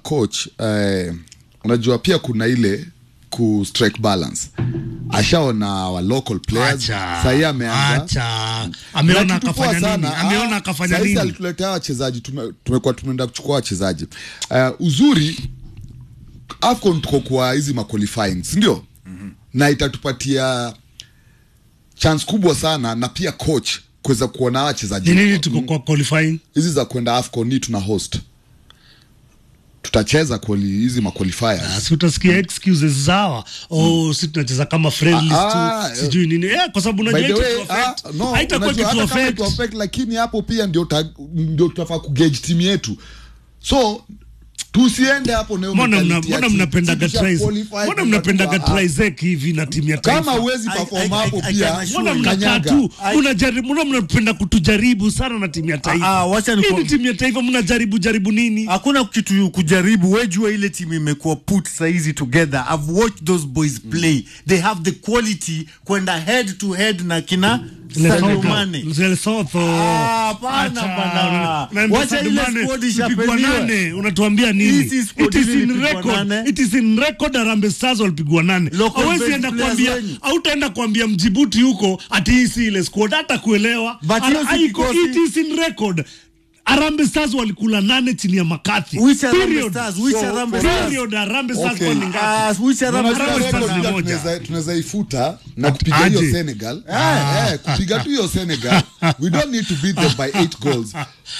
coach eh, unajua pia kuna ile ku strike balance ashaona wa local players Acha, sahii ameanza acha. Ameona Na kitu poa akafanya nini? sana, Ameona ah, akafanya sahizi nini? alituletea wachezaji tume- tumekuwa tumeenda kuchukua wachezaji uh, uzuri afcon tuko kwa hizi maqualifying sindio mm-hmm. na itatupatia chance kubwa sana na pia coach kuweza kuona hawa wachezaji ni nini tuko kwa qualifying hizi za kwenda afcon ni tuna host tutacheza quali- hizi maqualifiers si utasikia excuses zawa oh, si tunacheza kama friendlies Ah, tu sijui nini eh, kwa sababu By unajua the hicho way, tu affect. ah, no, haitakuwa unajua kitu hata kama affect. itu affect, lakini hapo pia ndio ta- ndio tutafaa kugauge timu yetu so tusiende hapo na hiyo mbona mna- mentality mbona ati mnapendaga tukisha tries- qualify mbona tunakuwa- mnapendaga ah, trizek hivi na timu ya taifa kama huwezi I- perform I- I- hapo I pia can assure mbona you. mnakaa kanyaga. tu I- mnajaribu mbona mnapenda kutujaribu sana na timu ya taifa Ah, ah, wacha Hii niku- ni timu ya taifa mnajaribu jaribu nini hakuna kitu kujaribu wejua ile timu imekuwa put saizi together i've watched those boys play they have the quality kwenda head to head na kina Sadio Mane. Lesotho. Ah, hapana Acha, bana. unaambia Wacha Sadio ile Mane, squad mpigwa ishapeliwa. nane unatuambia nini Hii si squad it is ile in ilipigwa record nane. it is in record Harambee Stars walipigwa nane Local hawezi based enda players kuambia wenyu. hautaenda kuambia mjibuti huko ati hii si ile squad hata kuelewa But hiyo si Haiko- kikosi. it is in record Harambee Stars walikula nane chini ya Makathi Which Harambee Period. Stars? Which So, Harambee Stars? Period, Harambee Stars Okay. kwa ni ngapi? Ah, which Harambee Unajua Harambee record Stars ni pia moja. tunaweza- tunaweza ifuta na At- kupiga hiyo aje. senegal Eh, eh, kupiga tu hiyo senegal we don't need to beat them by eight goals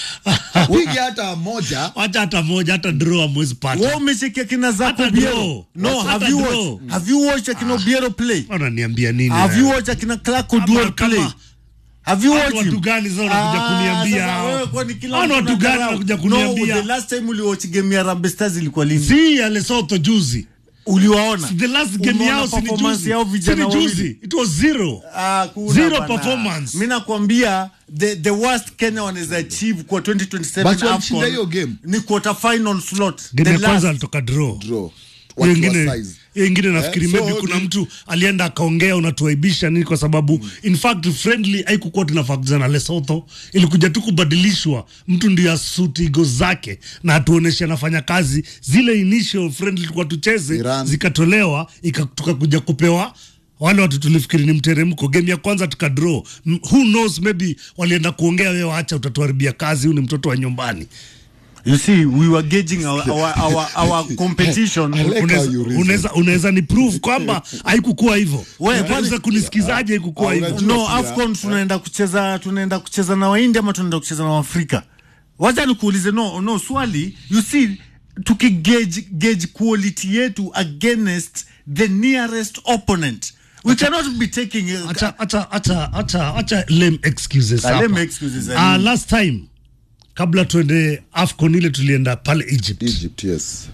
pige hata moja Wacha hata moja hata draw amwezi pata wewe umeshikia kina zako Hata Biero draw. no Hata have you draw. watched have you watched akina Biero play wananiambia nini have you wewe? watched akina Clark Kama- Oduor kama- play have you Hao watched watu him? gani sasa unakuja Ah, kuniambia sasa hao? wewe kwani kila Hao ni mtu watu gani anadharau? wanakuja No, kuniambia? the last time uliwatch game ya Harambee Stars ilikuwa lini si ya Lesotho juzi uliwaona the last game Umeona yao si ni performance juzi yao si vijana ni wawili? juzi it was zero Ah, kuna Zero bana. performance. mi nakwambia the, the worst kenya wanaweza achieve kwa 2027 But walishinda AFCON hiyo game. ni quarter final slot game the ya kwanza last alitoka draw draw Hiyo Wakiwa ingine size. hiyo ingine nafikiri Eh, so maybe kuna ni- mtu alienda akaongea unatuaibisha nini kwa sababu in fact friendly haikukuwa tunafaa kucheza na Lesotho ilikuja tu kubadilishwa mtu ndio asuti igo zake na atuoneshe anafanya kazi zile initial friendly tulikuwa tucheze Iran. zikatolewa ika- tukakuja kupewa wale watu tulifikiri ni mteremko game ya kwanza tukadraw M- who knows maybe walienda kuongea wewe acha utatuharibia kazi huyu ni mtoto wa nyumbani you see we were gauging our, our, our, our competition I like Unaweza- how you reason. unaweza unaweza ni prove kwamba haikukuwa hivyo Wewe, unaweza kwani- kunisikizaje haikukuwa Ah, hivyo unajua- no pia- afcon tunaenda kucheza tunaenda kucheza na waindi ama tunaenda kucheza na waafrika wacha nikuulize no no swali you see tukigauge gauge quality yetu against the nearest opponent we cannot be taking uh, acha acha acha acha acha lame excuses Ah, hapa. lame excuses, I Ah, mean. last time kabla tuende afcon ile tulienda pale egypt egypt yes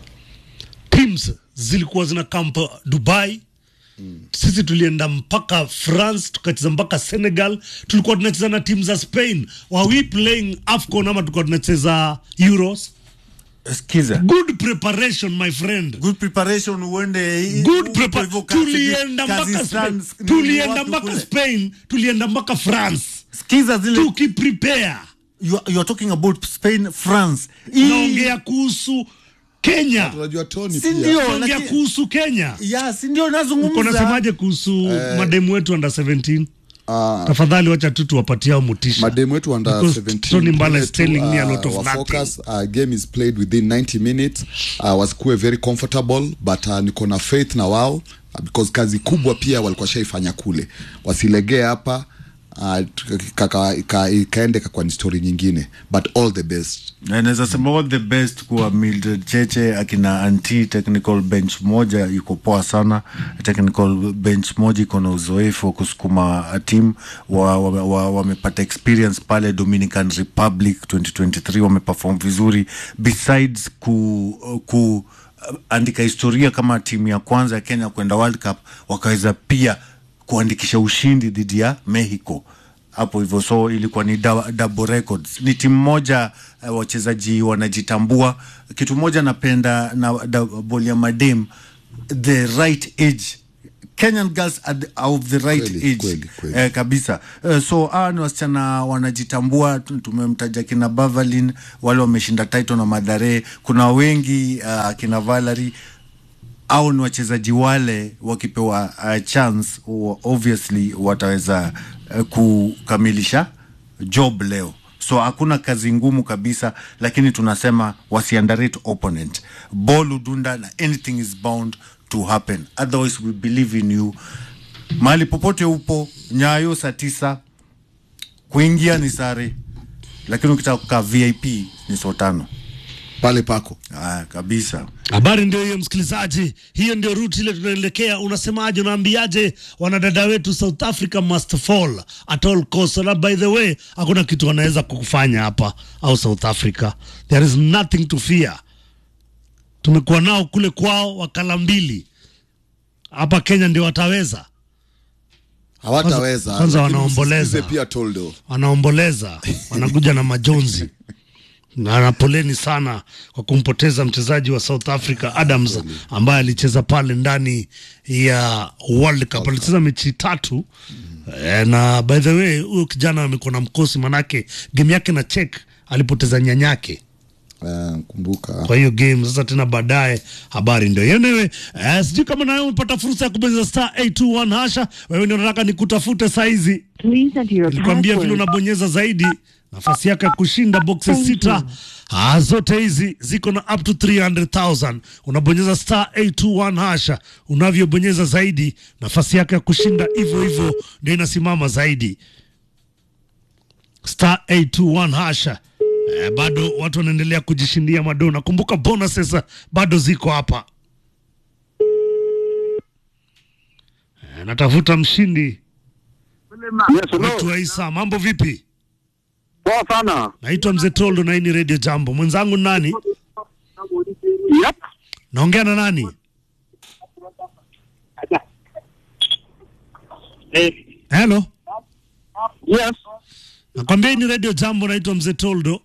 teams zilikuwa zina camp dubai sisi tulienda mpaka france tukacheza mpaka senegal tulikuwa tunacheza na timu za spain were we playing afcon ama tulikuwa tunacheza euros skiza good preparation my friend good preparation uende good huko prepa- hivyo Kazi- tulienda mpaka Kazakhstan, Spain, nini, tulienda wapi mpaka kule. spain tulienda mpaka france skiza zile tukiprepare you, are- you are talking about spain france Hii- naongea kuhusu kenya tunajua tony Si pia ndio? naongea lakini- kuhusu kenya ya si ndio uko nazungumza nasemaje kuhusu mademu wetu under 17 Ah, tafadhali wacha tu tuwapatia mutisha mademu wetu under Because 17 Tony Mbala is wetu, telling me a uh, lot of wa nothing. focus, uh, game is played within 90 minutes uh, wasikuwe very comfortable but uh, niko na faith na wao uh, because kazi kubwa pia walikuwa shaifanya kule wasilegee hapa uh, kaka- ika- ikaende kakwa ni story nyingine but all the best Na naweza sema all the best kuwa Mildred Cheche akina anti technical bench moja iko poa sana technical bench moja iko na uzoefu wa kusukuma team wamepata wa, wa, wamepata experience pale Dominican Republic 2023 wameperform vizuri besides ku, ku andika historia kama timu ya kwanza ya Kenya kwenda World Cup wakaweza pia kuandikisha ushindi dhidi ya Mexico hapo hivyo so ilikuwa ni da- double records ni timu moja uh, wachezaji wanajitambua kitu moja napenda na da- boli ya madem the right age kenyan girls are, the, are of the right Kweli, age kweli, kweli. Eh, kabisa eh, so hawa ni wasichana wanajitambua tu- tumemtaja kina bavalin wale wameshinda title na madhare kuna wengi uh, kina valery au ni wachezaji wale wakipewa uh, chance wa- obviously wataweza uh, kukamilisha job leo so hakuna kazi ngumu kabisa lakini tunasema wasiandarate opponent ball udunda na anything is bound to happen otherwise we believe in you mahali popote upo nyayo saa tisa kuingia ni sare lakini ukitaka kukaa vip ni saa tano pale pako ah, kabisa Habari ndio hiyo msikilizaji, hiyo ndio ruti ile tunaelekea. Unasemaje, unaambiaje wanadada wetu South Africa must fall at all cost? Na by the way, hakuna kitu wanaweza kukufanya hapa au South Africa, there is nothing to fear. Tumekuwa nao kule kwao wakala mbili, hapa Kenya ndio wataweza hawataweza Kwanza- kwanza lakini wanaomboleza. msisitize pia toldo wanaomboleza, wanakuja na majonzi na na poleni sana kwa kumpoteza mchezaji wa South Africa Adams ambaye alicheza pale ndani ya World Cup. Alicheza mechi tatu eh, na by the way huyo kijana amekuwa na mkosi, manake game yake na Czech alipoteza nyanyake Eh, kumbuka kwa hiyo game sasa tena baadaye habari ndio hiyo newe eh, sijui kama nawe umepata fursa ya kubonyeza star 821 hasha wewe ndio nataka nikutafute saizi Please enter your nilikwambia vile password. unabonyeza zaidi nafasi yake ya kushinda boxes Thank sita you. ah, zote hizi ziko na up to 300,000 unabonyeza star 821 hasha unavyobonyeza zaidi nafasi yake ya kushinda hivyo hivyo ndio inasimama zaidi star 821 hasha eh, bado watu wanaendelea kujishindia madona kumbuka bonuses bado ziko hapa eh, natafuta mshindi Yes, hello. wetu wa Isa mambo vipi Poa sana. naitwa mzee Toldo na hii ni Radio Jambo. Mwenzangu ni nani? Yep. Naongea na nani? Hello, Yes. nakwambia hii ni Radio Jambo. Naitwa mzee Toldo.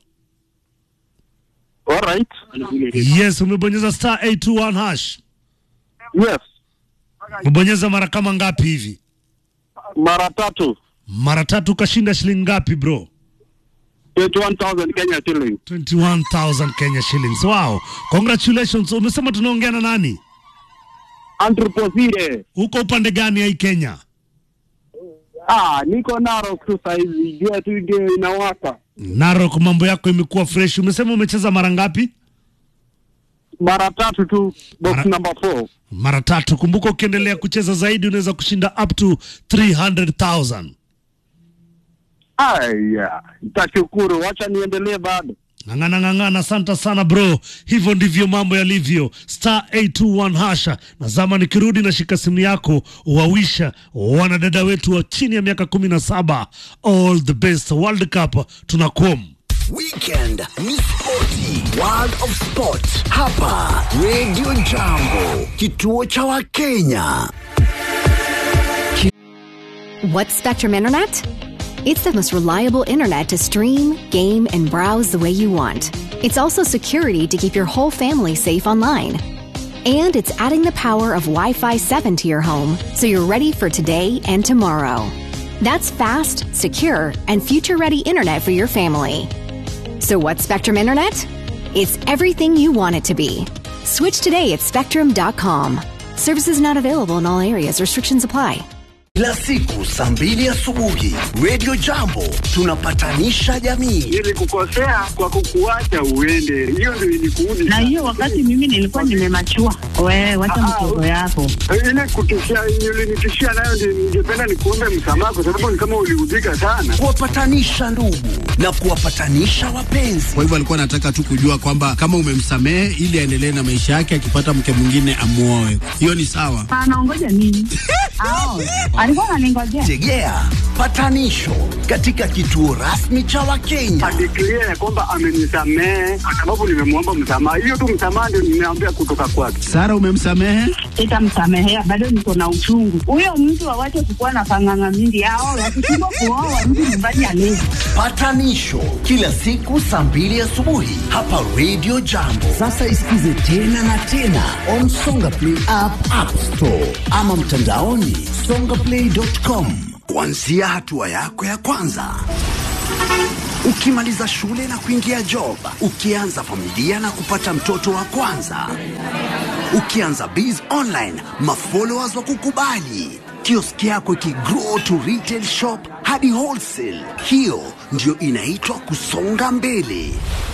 All right. Yes, umebonyeza star 821 hash. Yes. Umebonyeza mara kama ngapi hivi? Mara tatu. Mara tatu. Ukashinda shilingi ngapi bro? 21,000 Kenya shilling. 21,000 Kenya shillings. Wow, congratulations. Umesema tunaongea na nani? Andrew Posire. Uko upande gani ya hii Kenya? Ah, niko Narok tu saizi. Jua tu ndio inawaka. Narok, mambo yako imekuwa fresh. Umesema umecheza mara ngapi? Mara tatu tu. Box Mara- number 4. mara tatu. Kumbuka, ukiendelea kucheza zaidi unaweza kushinda up to 300,000. Aya, nitashukuru. Wacha niendelee bado. Ng'ang'ana ng'ang'ana, asante sana bro. Hivyo ndivyo mambo yalivyo. Star 821 hasha. Nazama nikirudi na shika simu yako, wawisha wanadada wetu wa chini ya miaka 17 all the best World Cup tunakom Weekend ni spoti, World of Sport hapa Radio Jambo, kituo cha Wakenya. What's Spectrum Internet? It's the most reliable internet to stream, game, and browse the way you want. It's also security to keep your whole family safe online. And it's adding the power of Wi Fi 7 to your home so you're ready for today and tomorrow. That's fast, secure, and future ready internet for your family. So, what's Spectrum Internet? It's everything you want it to be. Switch today at spectrum.com. Services not available in all areas, restrictions apply. Kila siku saa mbili asubuhi Radio Jambo tunapatanisha jamii. Nilikukosea kwa kukuacha uende. Hiyo ndio ilikuudi. na hiyo wakati mimi nilikuwa nimemachua. Wewe wacha Ah, mchezo yako. ile kutishia ulinitishia nayo ndio ningependa nikuombe msamaha kwa sababu ni kama uliudhika sana. Kuwapatanisha ndugu na kuwapatanisha wapenzi. Kwa hivyo alikuwa anataka tu kujua kwamba kama umemsamehe ili aendelee na maisha yake, akipata mke mwingine amuoe. Hiyo ni sawa. Anaongoja nini? Ao, alikuwa ananingojea. Tegea patanisho katika kituo rasmi cha Wakenya. Adeklia ya kwamba amenisamehe kwa sababu nimemwomba msamaha. Hiyo tu msamaha ndio nimeambia kutoka kwake. Sara, umemsamehe? Sitamsamehea, bado niko na uchungu. Huyo mtu awache kukuwa na panganga mingi. Hao wakishindwa kuoa mtu nyumbani alezi. Patanisho kila siku saa mbili asubuhi hapa Radio Jambo. Sasa isikize tena na tena on Songa Play app, App Store ama mtandaoni songaplay.com, kuanzia hatua yako ya kwanza. Ukimaliza shule na kuingia job, ukianza familia na kupata mtoto wa kwanza, ukianza biz online, mafollowers wa kukubali, kioski yako ikigrow to retail shop hadi wholesale. Hiyo ndio inaitwa kusonga mbele.